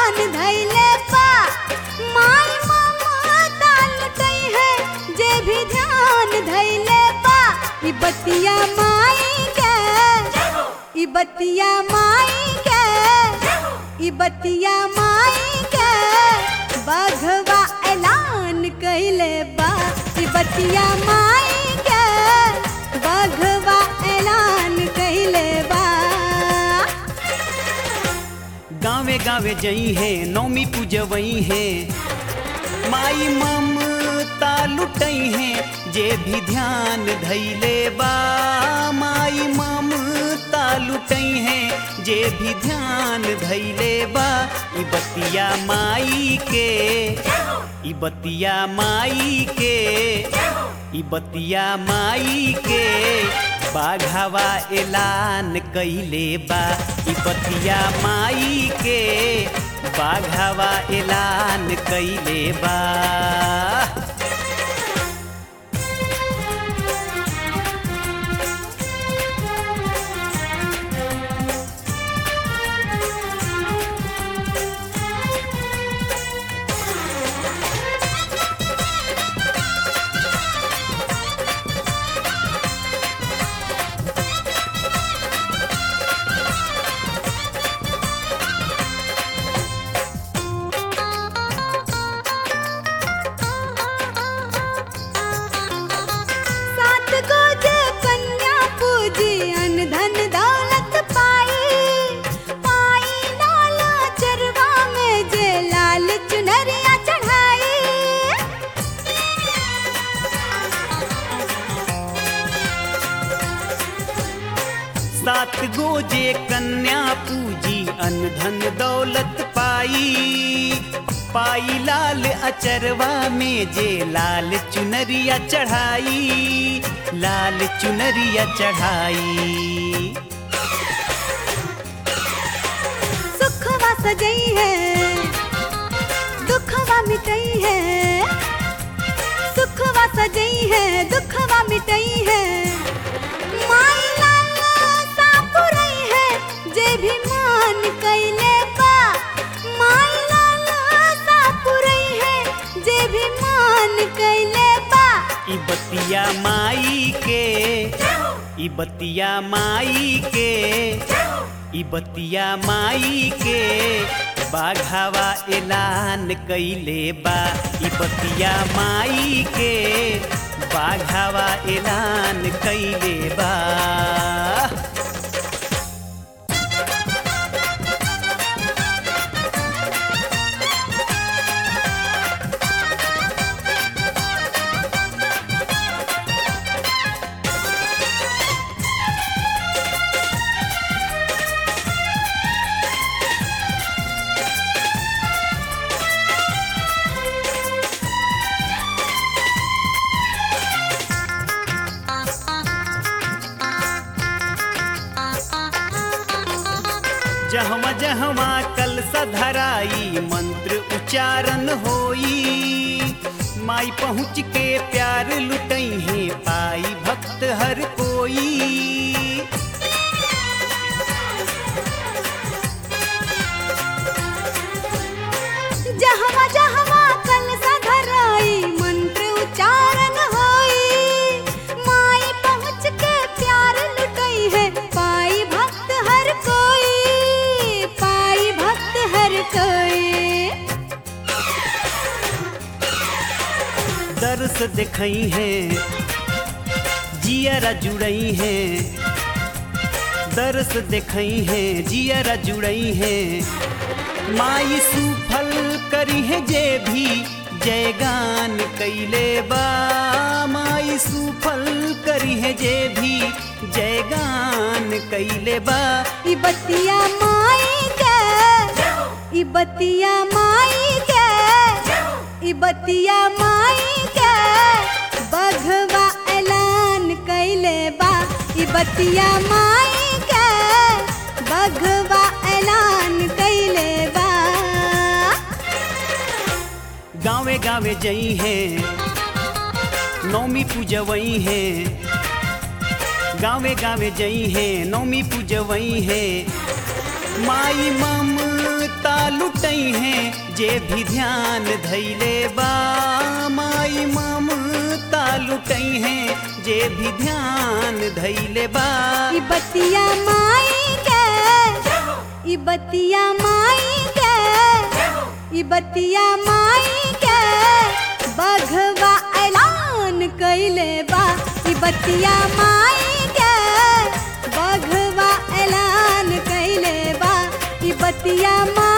ध्यान धैले बा माई ममता लुटई है जे भी ध्यान धैले बा ई बतिया माई के ई बतिया माई के ई बतिया माई के बघवा ऐलान कैले बा ई बतिया माई के बघवा ऐलान कैले बा गावे गावे जई है नौमी पूजवई है माई ममता लुटई है जे भी ध्यान धैले बा माई ममता लुटई है जे भी ध्यान धैले बा ई बतिया माई के ई बतिया माई के ई बतिया माई के बाघावा ऐलान कैले बा ई बतिया माई के बाघावा ऐलान कैले बा सात गोजे कन्या पूजी अन धन दौलत पाई पाई लाला चरवा में जे लाल चुनरिया चढ़ाई सात गोजे कन्या पूजी अन धन दौलत पाई पाई लाल अचरवा में जे लाल चुनरिया चढ़ाई लाल चुनरिया चढ़ाई सुखवा सजई है दुखवा मिटई है सुखवा सजई है दुखवा मिटई है माई लाला सापुरई है जे भी मान कैले बा माई लाला सापुरई है जे भी मान कैले बा ई बतिया माई के ई बतिया माई के ई बतिया माई के बाघावा ऐलान कैले बा ई बतिया माई के बाघावा ऐलान कैले बा जहवा जहवा कल सधराई मंत्र उच्चारण होई माई पहुँच के प्यार लुटई है पाई भक्त हर कोई जहवा जहवा कल सधराई मंत्र उच्चारण होई माई पहुँच के प्यार लुटई है पाई भक्त हर कोई पाई भक्त हर कोई दर्श देखई है जियरा जुड़ई है दर्श देखई है जियरा जुड़ई है माई सुफल करी है जे भी जयगान कैले बा माई सुफल करी है जे भी जयगान कैले बा ई बतिया माई के ई बतिया माई के ई बतिया माई के बघवा ऐलान कैले बा ई बतिया माई के बघवा ऐलान कैले बा गावे गावे जई है नौमी पूजवई है गावे गावे जई है नौमी पूजवई है माई ममता लुटई हैं जे भी ध्यान धैले बा माई ममता लुटई हैं जे भी ध्यान धैले बा ई बतिया माई के ई बतिया माई के ई बतिया माई के बघवा ऐलान कैले बा ई बतिया माई के बघवा ऐलान कैले बा ई बतिया माई